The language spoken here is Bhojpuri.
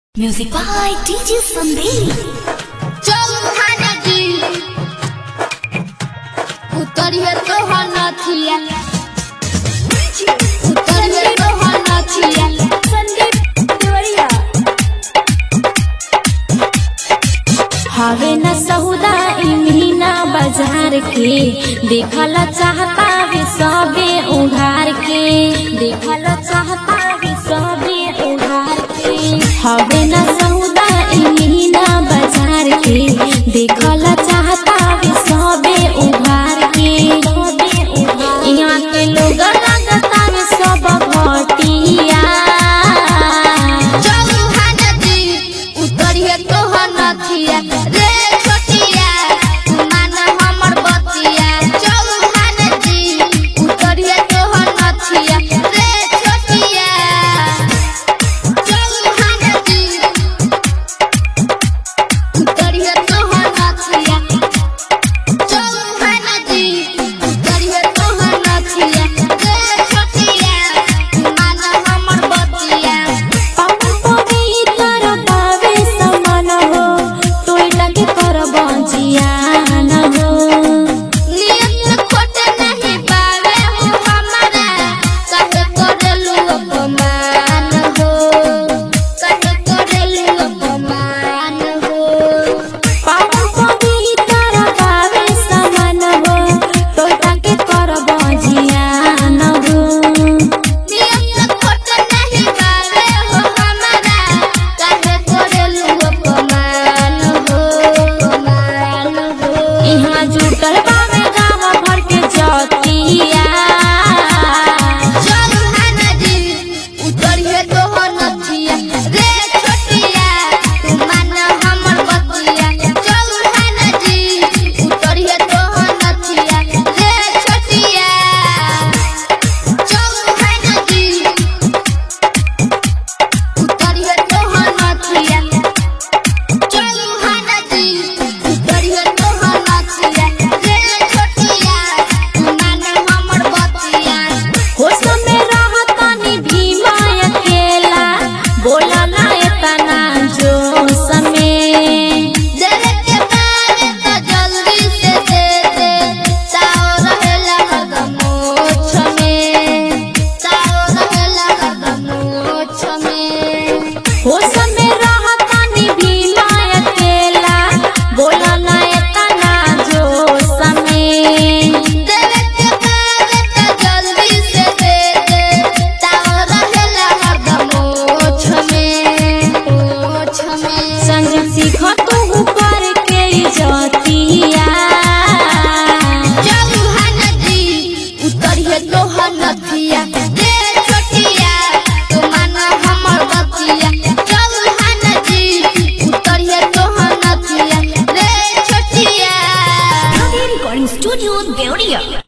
Music by DJ Sandeep. चौथाना जी उतरिए तो नथिया उतरिए तो नथिया संदीप देवरिया हवे न सहुदा इमीना बाजार के देखल चाहता वे सबे उधार के देखल चाहता वे सबे उधार के हवे न